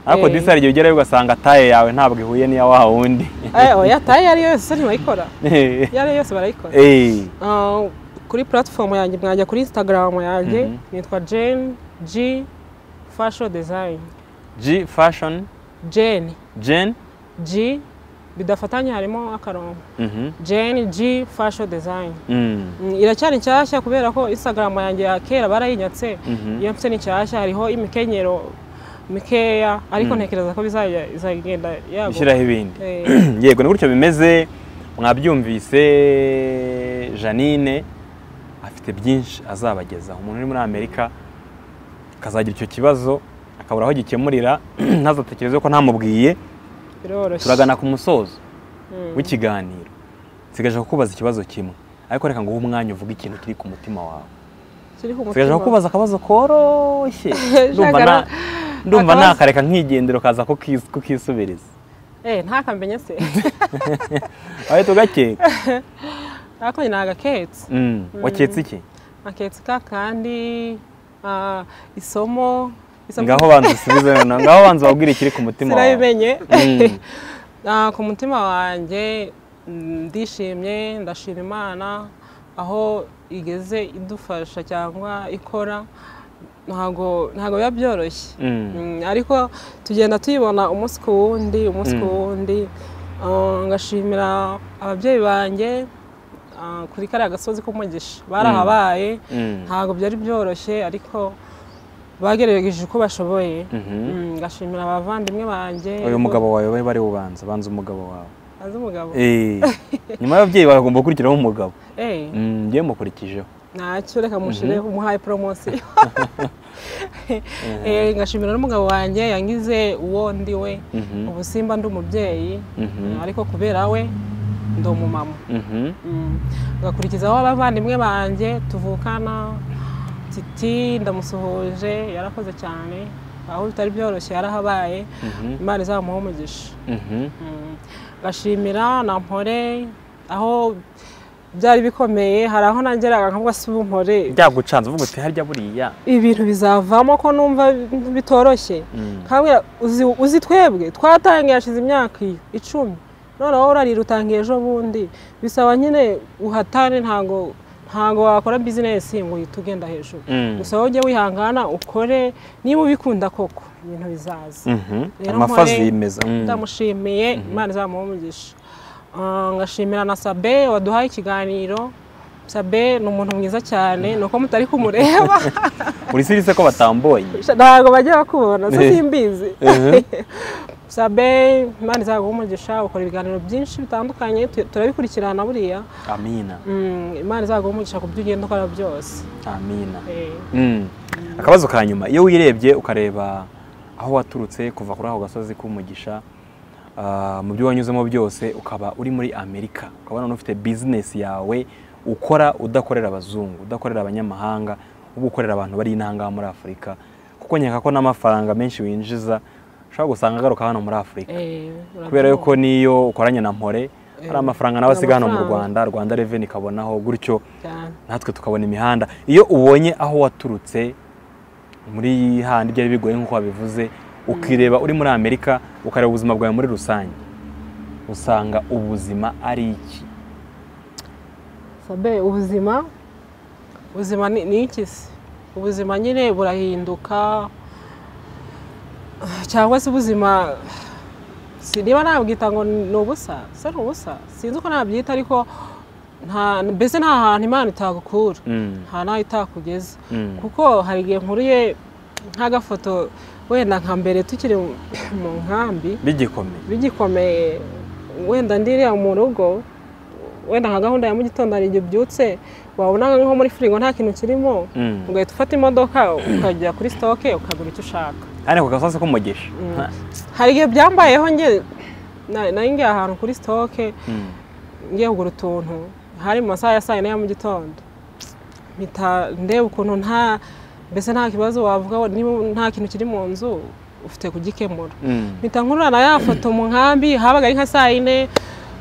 ariko Eh. disi hari igihe ugerayo ugasanga taye yawe ntabwo ihuye n'iya wa wundi Eh, oya taye iyo ari yo yose ntibayikora iyo ari yo yose barayikora Eh, Uh, kuri platform yanjye mwajya kuri instagram yanjye Mhm. nitwa jane g fashion design G fashion jane Jen g bidafatanye harimo akarongo Mhm. jane g fashion design Mm. Mm, iracyari nshyashya kubera ko instagram yanjye ya kera barayinyatse Mhm. iyo mfite ni nshyashya hariho imikenyero mikeya ariko Mm. ntekereza ko bizajya izagenda yago gushyiraho ibindi Eh, yego ni gutyo bimeze mwabyumvise janine afite byinshi azabagezaho umuntu uri muri amerika akazagira icyo kibazo akabura aho gikemurira ntazatekereze ko ntamubwiye biroroshye turagana ku musozo Mm. w'ikiganiro nsigaje kukubaza ikibazo kimwe ariko reka nguhe umwanya uvuge ikintu kiri ku mutima wawe Kiri ku nsigaje mutima. kukubaza akabazo koroshye ndumva na- Shagara- ndumva akabazo- nakareka nkigendera ukaza kukis- kukisubiriza Eh, ntakamenya se ahita ugakeka ariko ni agaketse Mm, waketse iki aketse ka kandi ah, isomo isomo ngaho banza usubize noneho ngaho banza wabwire ikiri ku mutima wawe sinabimenye Mm. Ah, ku mutima wanjye mm, ndishimye ndashima imana aho igeze idufasha cyangwa ikora ntago ntago biba byoroshye Mm. Mm, ariko tugenda tuyibona umunsi ku wundi umunsi ku wundi Ah, ngashimira ababyeyi banjye ah, kuri kariya gasozi k'umugisha barahabaye Mm. ntabwo byari byoroshye ariko bagerageje uko bashoboye Mhm. Mm, ngashimira abavandimwe banjye uyu mugabo wawe bari bari ubanza banza umugabo wawe azi umugabo Eh, nyuma y'ababyeyi bawe agomba gukurikiraho umugabo Eh, Mm, njyewe mukurikijeho ntacyo reka mushyire umuhaye poromosiyo Eh, ngashimira n'umugabo wanjye yangize uwo ndi we Mhm. ubusimba ndi umubyeyi Mhm. ariko kubera we ndi umumama Mhm. Mm. ngakurikizaho abavandimwe banjye tuvukana titi ndamusuhuje yarakoze cyane aho bitari byoroshye yarahabaye Mhm. imana izamuha umugisha Mhm. Mm. ngashimira na mpore aho byari bikomeye hari aho nageraga nkavuga si ubu mpore byagucanze uvuga uti harya buriya ibintu bizavamo ko numva bitoroshye Mm. nkabwira uzi, uzi twebwe twatangiye hashize imyaka iyo icumi none wowe urarira utangiye ejo bundi bisaba nyine uhatane ntago ntago wakora bizinesi ngo uhite ugenda hejuru Mm. gusa wowe ujye wihangana ukore niba ubikunda koko ibintu bizaza Mhm. Rero amafazi mpore- yimeza Mm. ndamushimiye imana izamuha umugisha Ah, ngashimira na sabe waduhaye ikiganiro sabe ni umuntu mwiza cyane ni uko mutari kumureba uri sirise ko batamboye ntabwo bajya bakubona se Eh. simbizi Mhm. sabe imana izaguha umugisha ukora ibiganiro byinshi bitandukanye tu- turabikurikirana buriya amina Mm, imana izaguha umugisha ku byo ugenda ukora byose amina Eh, Mm. akabazo ka nyuma iyo wirebye ukareba aho waturutse kuva kuri ako gasozi k'umugisha ah, mu byo wanyuzemo byose ukaba uri muri amerika ukaba none ufite bizinesi yawe ukora udakorera abazungu udakorera abanyamahanga ahubwo ukorera abantu bari inanga muri afurika kuko nkeka ko n'amafaranga menshi winjiza ushobora gusanga agaruka hano muri afurika Eh, urabona. kubera yuko n'iyo ukoranye na mpore hari amafaranga nawe hari asiga hano mu amafaranga. rwanda rwanda reveni ikabonaho gutyo cyane natwe tukabona imihanda iyo ubonye aho waturutse muri handi byari bigoye nk'uko wabivuze ukireba uri muri amerika ukareba ubuzima bwawe muri rusange usanga ubuzima ari iki sabe ubuzima ubuzima ni ni iki se ubuzima nyine burahinduka cyangwa se ubuzima si- niba nabwita ngo ni ubusa se ni ubusa sinzi uko nabyita ariko nta mbese nta hantu imana itagukura Mm, nta naho itakugeza mm, kuko hari igihe nkuriye nk'agafoto wenda nka mbere tukiri mu- mu nkambi bigikomeye bigikomeye wenda ndiriya mu rugo wenda nka gahunda ya mu gitondo hari igihe ubyutse wabona nko muri firigo nta kintu kirimo Mm. ugahita ufata imodoka ukajya kuri sitoke ukagura icyo ushaka ariko agasasu k'umugisha Ha, hari igihe byambayeho nge na- nari ngiye ahantu kuri sitoke mm, ngiye kugura utuntu hari mu masaha ya saa yine ya mu gitondo mpita ndeba ukuntu nta mbese nta kibazo wavuga niba nta kintu kiri mu nzu ufite kugikemura mm, mpita nkurura na ya foto mu nkambi habaga ari nka saa yine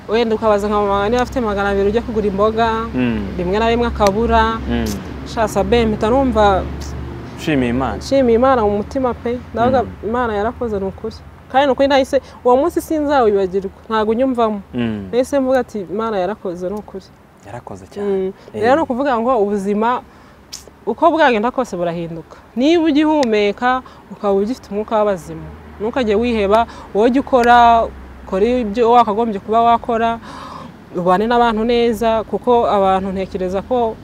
wenda ukabaza nka mama niba afite magana abiri ujya kugura imboga mm, rimwe na rimwe akabura mm. shasa be mpita numva nshimiye imana nshimiye imana mu mutima pe ndavuga imana yarakoze ni ukuri kandi ni ukuri nahise uwo munsi sinzawibagirwa ntabwo unyumvamo Mm, nahise mvuga ati imana yarakoze ni ukuri yarakoze Mm. cyane rero ni ukuvuga ngo ubuzima uko bwagenda kose burahinduka niba ugihumeka ukaba ugifite umwuka w'abazima ntukajye wiheba wowe jya ukora ukora ibyo wakagombye kuba wakora ubane n'abantu neza kuko abantu ntekereza ko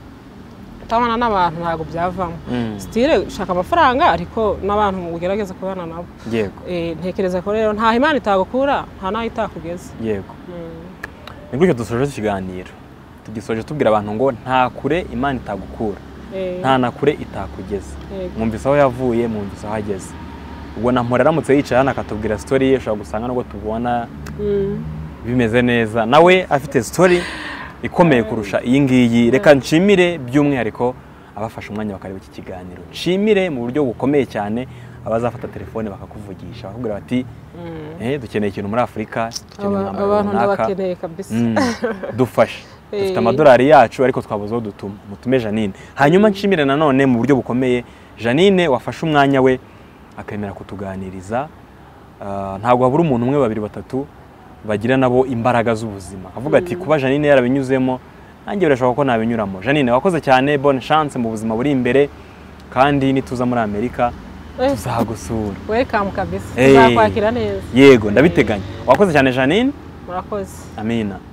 utabana n'abantu ntabwo byavamo Mm, sitire ushaka amafaranga ariko n'abantu ugerageza kubana nabo yego Eh, ntekereza ko rero nta imana itagukura nta naho itakugeza yego Mm. ni gutyo dusoje ikiganiro tugisoje tubwira abantu ngo nta kure imana itagukura Eh, nta na kure itakugeza Yego. mwumvise aho yavuye mwumvise aho ageze ubwo na mpora aramutse yicaye hano akatubwira sitori ye ushobora gusanga nubwo tubona mm. bimeze neza nawe afite sitori ikomeye kurusha iyi ngiyi reka nshimire by'umwihariko abafashe umwanya bakareba iki kiganiro nshimire mu buryo bukomeye cyane abazafata telefone bakakuvugisha bakakubwira bati "Eh, dukeneye ikintu muri afurika dukeneye Aba- umwambaro abantu runaka." ndabakeneye kabisa Mm, dufashe dufite Eh. amadolari yacu ariko twabuze uwo dutuma mutume janine hanyuma nshimire nanone mu buryo bukomeye janine wafashe umwanya we akemera kutuganiriza Ah, ntabwo habura umuntu umwe babiri batatu bagira nabo imbaraga z'ubuzima avuga ati kuba janine yarabinyuzemo nanjye birashoboka ko nabinyuramo janine wakoze cyane bonne chance mu buzima buri imbere kandi nituza muri amerika Eh. tuzagusura welcome kabisa Eh. tuzakwakira neza yego ndabiteganya wakoze cyane janine murakoze amina